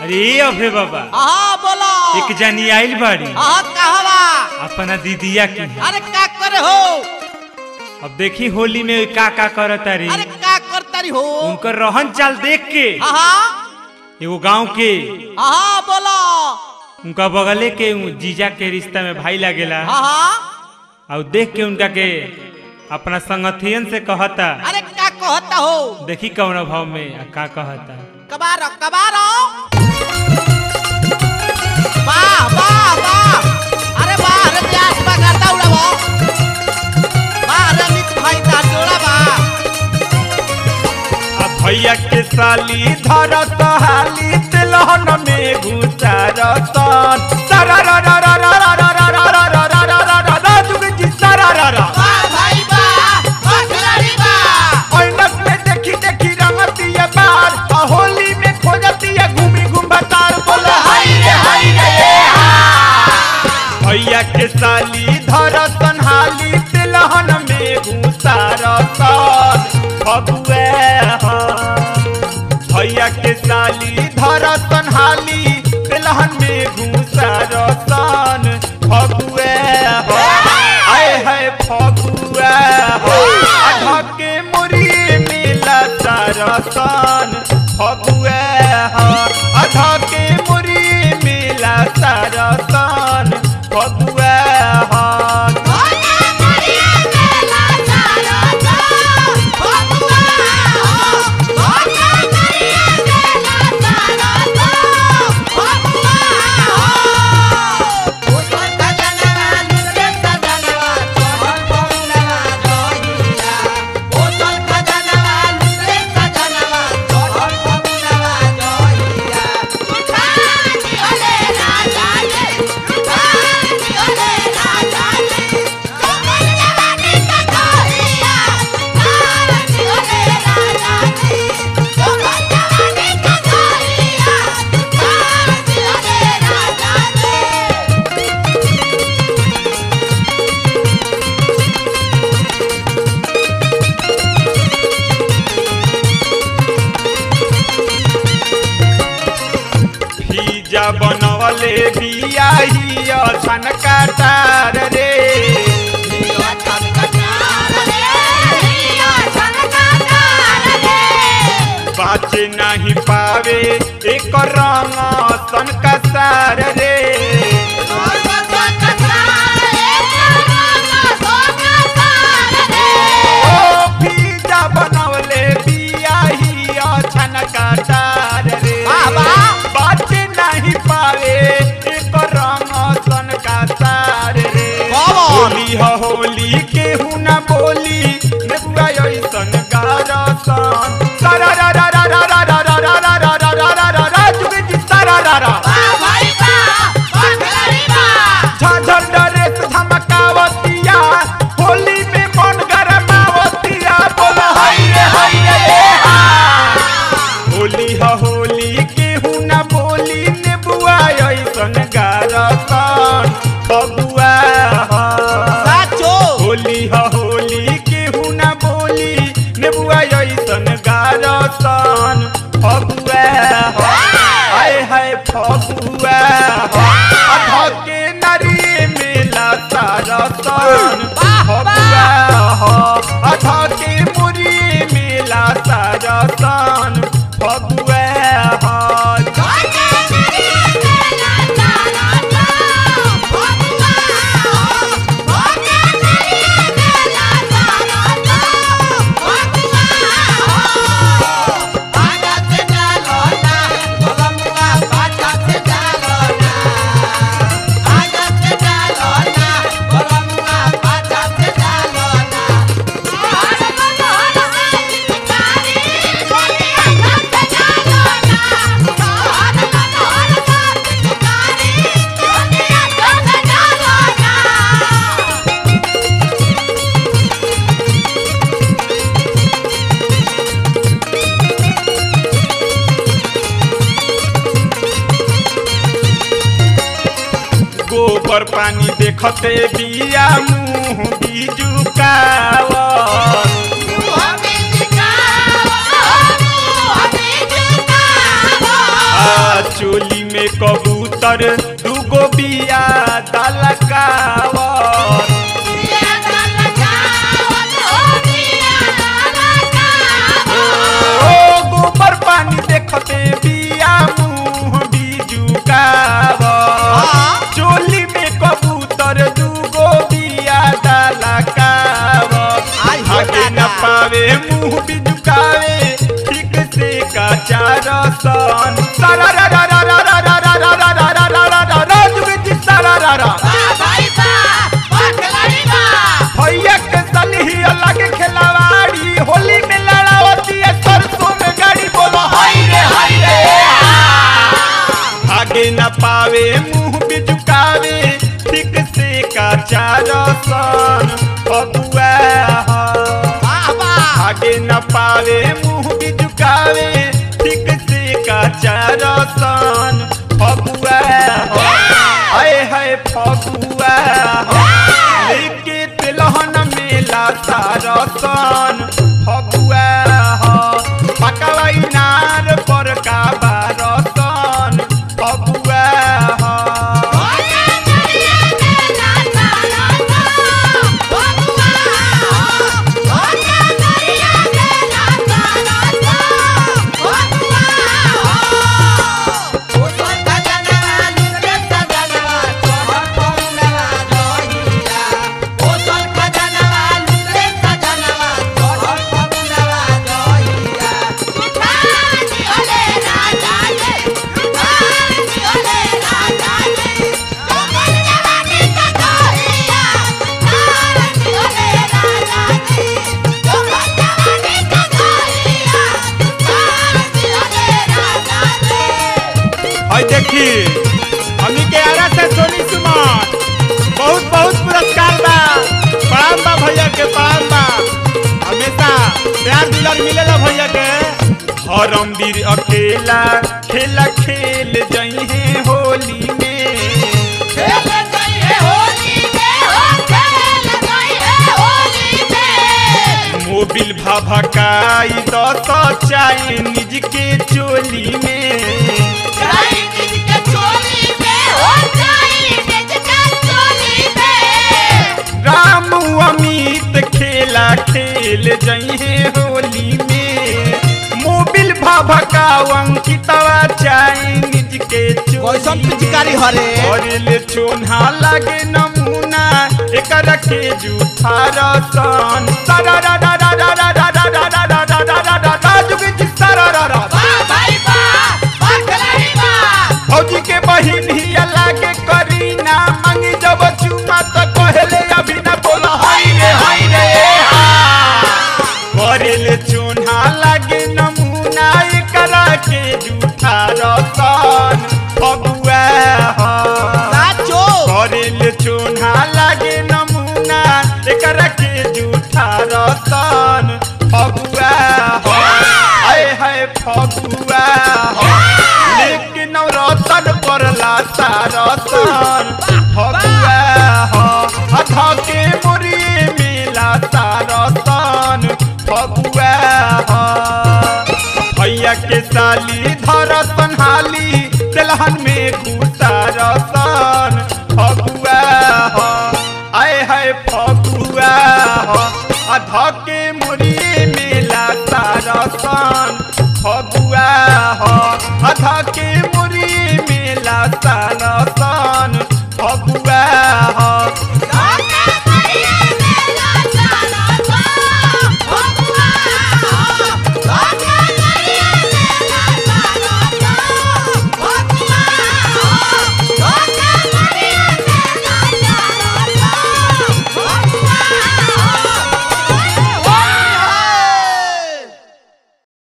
अरे अभे बाबा हाँ बोलो एक जनी आइल बाड़ी हाँ कहवा अपना दीदिया की अरे का करे हो अब देखी होली में का का करत तारी अरे का करतारी हो उनकर रहन चाल देख के हाँ हाँ एगो गांव के हाँ बोलो उनका बगले के उ जीजा के रिश्ता में भाई लागेला हाँ हाँ और देख के उनका के अपना संगठियन से कहता अरे का कहता हो देखी कौन भाव में आ का कहता कबारो कबारो वाह वाह वाह अरे वाह अरे प्यास बा करता उड़ावो वाह अरे अमित भाई ता जोड़ा बा आ भैया के साली धरत हाली तिलहन में घुसारत सारा रा रा रा रा रा रा रा रा रा रा रा रा रा रा रा जुग जी सारा रा रा वाह भाई वाह वाह खिलाड़ी वाह ऐनक में देखी देखी रंगती है बार आ होली में खोजती है घूमी घूम बतार बोला हाय रे हाय रे ये हा। भैया के साली धरतन हाली तिलहन में घुसारत फगुए हा भैया के साली धरतन हाली तिलहन में घुसारतन फगुए हा आए है फगुए हा आधा के मुरी मिला सरसन फगुए हा आधा के मुरी मिला सरसन फगुए हा भीजा बनवले बियाही छन काटार रे बाचे नहीं पावे एक रंग सन का सार रे ओ भीजा बनवले बियाही छन काटार रे वाह, वाह। बाचे नहीं पावे एक रंग सन का सार रे बाबा। होली ह होली केहू न बोली नेबुआ ऐसन गारसन सारा रा रा रा रा रा रा रा रा रा रा रा रा रा रा जुगे जी सारा रा रा झाझर डरेस धमकावतिया होली में मन गरमावतिया बोला हाय रे हाय रे ए हा होली ह होली केहू न बोली नेबुआ ऐसन गारसन फगुआ हा होली ह होली केहू न बोली नेबुआ ऐसन गारसन फगुआ ह आए हाय फगुआ ह अधा के नरी मिला सारसन फगुआ ह अधा के मुरी मिला सारसन फगुआ ह गोबर पानी देखते बिया मुंह बीजुकावत चोली में कबूतर दूगो बिया दलकावत ओ गोबर पानी देखते बिया मुंह बिजुकावत हाँ। चोली में कबूतर दूगो बिया दलकावत आई हो आगे न दादा। पावे मुंह बिजुकावे ठीक से काचा रसन सारा रा रा रा रा रा रा रा रा रा रा रा रा रा रा जुगे जी सारा रा रा भैया के सलही अलग खिलवाड़ी होली में लड़ावती है सरसों में गाड़ी बोलो हाय रे हाय रे आगे न पावे मुंह बिजुकावे ठीक से काचा रसन फगुआ आगे न पावे मुंह बिजुकावे ठीक से काचा रसन फगुआ हाय हाय फगुआ लेके तिलहन मेला सारसन फगुआ पकवा इनार पर का बारसन फगुआ और देखी हमनी के आरा से सोनी सुमन बहुत बहुत पुरस्कार बा प्रणाम बा भैया के प्रणाम बा हमेशा प्यार दुलार मिलेला भैया के हरम वीर अकेला खेला खेल जई है होली में मोबिल भभकाई दस चाइनीज के चोली में राम अमित खेला खेल जइहे होली में मोबिल भभका अंकितवा चाइनीज के कैसन पिचकारी हरे ले चोन्हा लगे नमूना एकर के जूठा रसन सारा रा रा रा रा रा रा रा रा रा रा रा रा रा रा जुगे जी सारा रा रा फौजी के बहिन ही लागे करीना मंगी जब चुमा त कहले अभी न बोला हाय रे हाय रे करेले चोन्हा लागे नमूना एकरा के जूठा रसन फगुआ नाचो करेले चोन्हा लागे नमूना एकरा के जूठा रसन फगुआ हाय हाय फगुआ लेकिन रतन परला सारसन फगुआ अधा के मुरी मिला सारसन फगुआ भैया के साली धरसन हाली तेलहन में